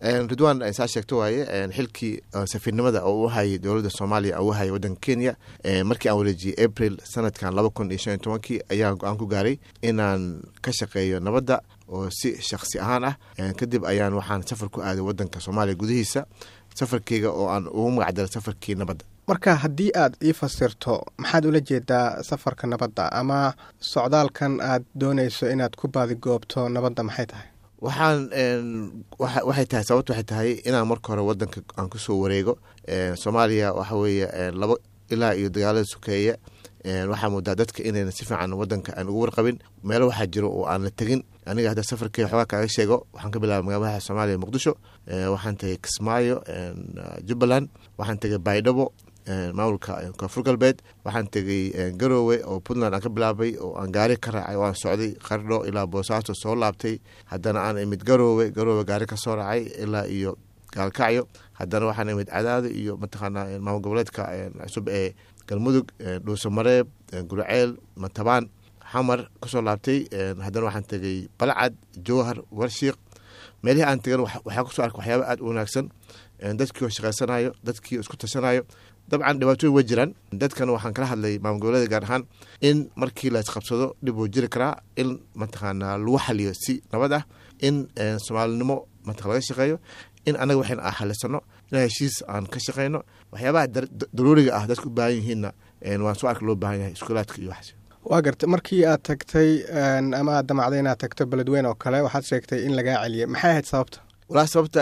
ridwan saa sheegto waaye xilkii safiirnimada oo u hayay dowladda soomaaliya oo u hayay waddanka kenya markii aan wareejiyey april sanadkan laba kun iyo shan iyo tobankii ayaan go-aan ku gaaray inaan ka shaqeeyo nabadda oo si shaksi ahaan ah kadib ayaan waxaan safar ku aaday waddanka soomaaliya gudihiisa safarkeyga oo aan ugu magacdaray safarkii nabadda marka haddii aad ii fasirto maxaad ula jeedaa safarka nabadda ama socdaalkan aad doonayso inaad ku baadigoobto nabadda maxay tahay waxaan waxay tahay sababta waxay tahay inaan marka hore wadanka aan kusoo wareego soomaaliya waxa weeye labo ilaa iyo dagaalada sokeeya waxaa moodaa dadka inayna si fiican wadanka aan ugu warqabin meelo waxaa jiro oo aan la tegin aniga hadda safarkey waxoogaa kaaga sheego waxaan ka bilaabay magaaladaha soomaaliya muqdisho waxaan tegay kismaayo jubbaland waxaan tegay baydhabo maamulka koonfur galbeed waxaan tegay garoowe oo puntland aan ka bilaabay oo aan gaari ka raacay oo aan socday qardho ilaa boosaaso soo laabtay haddana aan imid garoowe garoowe gaari ka soo raacay ilaa iyo gaalkacyo haddana waxaan imid cadaado iyo mataqaanaa maamul goboleedka cusub ee galmudug dhuuso mareeb gurceel matabaan xamar kasoo laabtay haddana waxaan tegay balcad jowhar warshiiq meelihii aan tegan waxaa kusoo arkay waxyaaba aada u wanaagsan dadkii oo shaqaysanayo dadkii isku tashanayo dabcan dhibaatooyin way jiraan dadkan waxaan kala hadlay maamul goboleeda gaar ahaan in markii la isqabsado dhib uu jiri karaa in mataqaanaa lagu xaliyo si nabad ah in soomaalinimo mataq laga shaqeeyo in anaga waxayna a xalisano in heshiis aan ka shaqeyno waxyaabaha daruuriga ah dadka u baahan yihiinna waan soo arka loo baahan yahay iskuulaadka iyo waxaas waa garta markii aad tagtay ama aad damacday inaad tagto beledweyne oo kale waxaad sheegtay in lagaa celiyay maxay ahayd sababta walaa sababta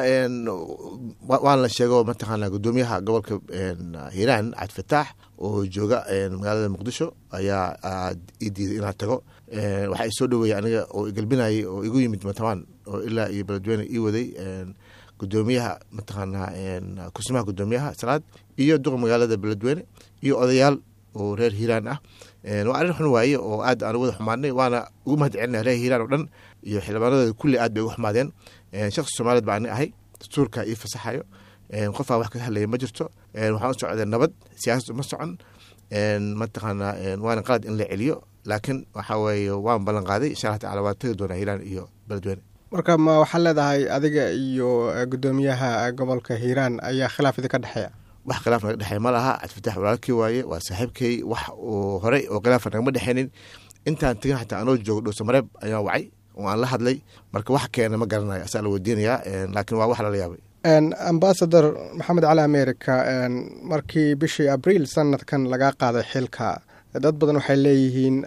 waan la sheego mataqaana gudoomiyaha gobolka hiiraan cabdifataax oo jooga magaalada muqdisho ayaa ii diiday inaan tago waxaa isoo dhaweeyey aniga oo igalbinayay oo igu yimid matabaan oo ilaa iyo beledweyne ii waday gudoomiyaha mataqaanaa kusimaha gudoomiyaha salaad iyo duqa magaalada beledweyne iyo odayaal oo reer hiiraan ah waa arrin xun waaye oo aad aan wada xumaadnay waana ugu mahad celinaya reer hiiraan oo dhan iyo xildhibaanadooda kulli aad bay ugu xumaadeen shaksi soomaaliyed baa ani ahay dastuurka ii fasaxayo qofaan wax ka hadlaya ma jirto waxaan u socday nabad siyaasad uma socon mataqaanaa waana qalad in la celiyo laakiin waxa weeye waan ballan qaaday insha allah tacala waan tegi doonaa hiiraan iyo beledweyne marka ma waxaa leedahay adiga iyo gudoomiyaha gobolka hiiraan ayaa khilaaf idinka dhexeeya wax khilaaf naga dhexeey ma laha cabdifatax walaalkii waaye waa saaxiibkey wax uu horey oo khilaafa nagama dhexeynin intaan tegin xataa anoo joogo dhowsa mareeb ayaan wacay oo aan la hadlay marka wax keena ma garanayo asaa la weydiinayaa laakiin waa wax lala yaabay ambasador maxamed cali america markii bishii abriil sanadkan lagaa qaaday xilka dad badan waxay leeyihiin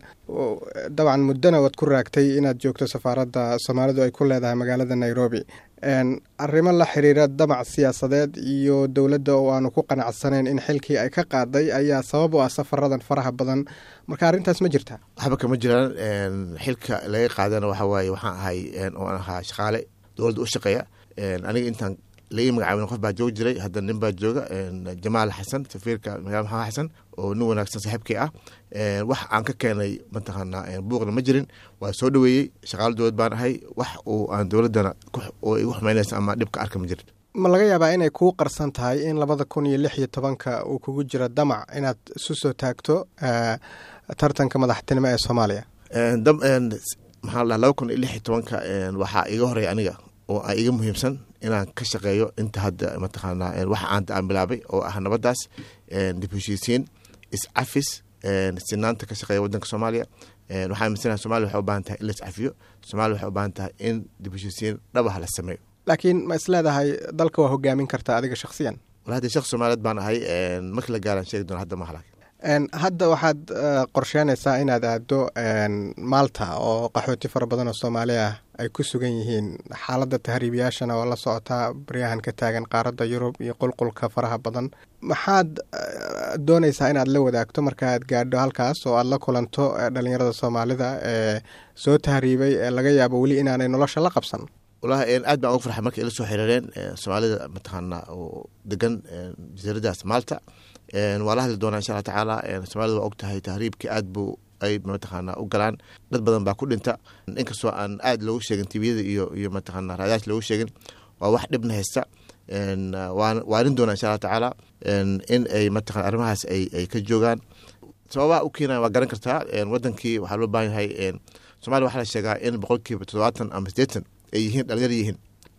dabcan muddona waad ku raagtay inaad joogto safaaradda soomaalidu ay ku leedahay magaalada nairobi arrimo la xiriira damac siyaasadeed iyo dowladda oo aanu ku qanacsanayn in xilkii ay ka qaaday ayaa sabab u ah safaradan faraha badan marka arrintaas ma jirta waxba kama jiraan xilka laga qaadana waxa waaye waxaan ahay oo aan ahaa shaqaale dowladda u shaqeeya aniga intaan laii magacaabin qof baa joogi jiray hadda nin baa jooga jamaal xasan safiirka magaala maxamed xasan oo nin wanaagsan saaxiibkii ah wax aan ka keenay mataqaanaa buuqna ma jirin waa soo dhaweeyey shaqaalo dowlad baan ahay wax uu aan dowladdana oo igu xumaynaysa ama dhibka arka ma jirin ma laga yaabaa inay kuu qarsan tahay in labada kun iyo lix iyo tobanka uu kugu jiro damac inaad isu soo taagto tartanka madaxtinimo ee soomaaliya maxaa la laba kun iyo lix iyo tobanka waxaa iga horeeya aniga oo a iga muhiimsan inaan ka shaqeeyo inta hadda mataqaanaa wax aanta aan bilaabay oo ah nabadaas dib heshiisiin iscafis sinaanta ka shaqeeya wadanka soomaaliya waxaa aminsanaha somalia waxay u baahan tahay in la iscafiyo somalia waxay u baahan tahay in dib heshiisiin dhabaha la sameeyo laakiin ma is leedahay dalka waa hogaamin kartaa adiga shaksiyan wal hadda shaqsi soomaaliyeed baan ahay markii la gaaraan sheegi doona hadda mahala hadda waxaad qorsheynaysaa inaad aado maalta oo qaxooti fara badan oo soomaali ah ay ku sugan yihiin xaaladda tahriibiyaashana oo la socotaa baryahan ka taagan qaaradda yurub iyo qulqulka faraha badan maxaad doonaysaa inaad la wadaagto markaaad gaadho halkaas oo aad la kulanto dhalinyarada soomaalida ee soo tahriibay ee laga yaabo weli inaanay nolosha la qabsan walahi aad baan uga farxay markay ila soo xiriireen soomaalida mataqaanaa oo degan jasiiradaas maalta waa la hadli doonaa insha alla tacaala soomaalida waa og tahay tahriibkii aad buu ay mataqaanaa u galaan dad badan baa ku dhinta inkastoo aan aad loogu sheegin tviyada iyo iyo mataqaanaa raadaas loogu sheegin waa wax dhibna haysta waarin doonaa insha alla tacaala in ay mataqana arrimahaas ay ay ka joogaan sababaha u keenaya waa garan kartaa wadankii waxaa loo baahan yahay somalia waxaa la sheegaa in boqolkiiba toddobaatan ama sideetan ay yihiin dhalinyar yihiin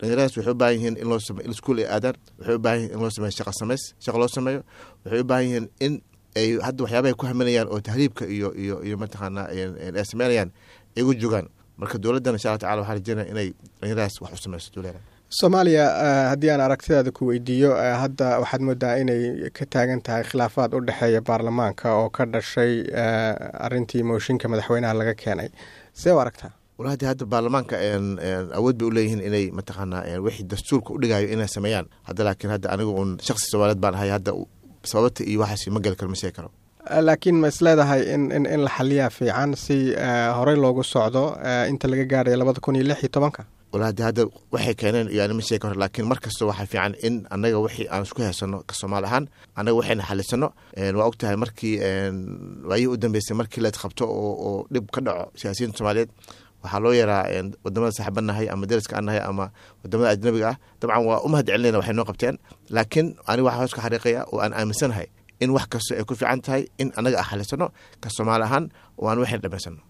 dhalinyaradaas waxay u baahan yihiin in loo same iskuol ay aadaan waxay u baahan yihin in loo sameeyo shaqa samays shaqa loo sameeyo waxay u baahan yihiin in ay hadda waxyaabahay ku haminayaan oo tahriibka iyo iyo iyo mataqaanaa ay sameynayaan ay ugu jogaan marka dowladdan insha allah tacala waxaa rajeynaya inay dhalinyaradaas wax u sameyso dowlada soomaaliya haddii aan aragtidaada ku weydiiyo hadda waxaad moodaa inay ka taagan tahay khilaafaad u dhexeeya baarlamaanka oo ka dhashay arintii mooshinka madaxweynaha laga keenay see u aragtaa walahi hadda baarlamaanka awood bay uleeyihiin inay mataqaanaa wixii dastuurka udhigayo inay sameeyaan hadda laakiin hadda aniga uun shaksi soomaaliyeed baan ahay hadda sababta iyo waxaas ma geli karo ma sheegi karo laakiin ma is leedahay in in in la xaliyaa fiican si horey loogu socdo inta laga gaarayo labada kun iyo lix iyo tobanka walahi hadda waxay keeneen iyo ani ma sheegi karo laakiin mar kasta waxaa fiican in annaga wixii aan isku heysano ka soomaali ahaan annaga waxayna xalisano waa og tahay markii waayihii u dambeysay markii la qabto oo oo dhib ka dhaco siyaasiyiinta soomaaliyeed waxaa loo yaraa wadamada saaxiibanahay ama dariska aan nahay ama wadamada ajnabiga ah dabcan waa u mahad celinayna waxay noo qabteen laakiin aniga waxaa hoos ka xariiqaya oo aan aaminsanahay in wax kasta ay ku fiican tahay in annaga aan xalisano ka soomaali ahaan oo aan waxayna dhamaysano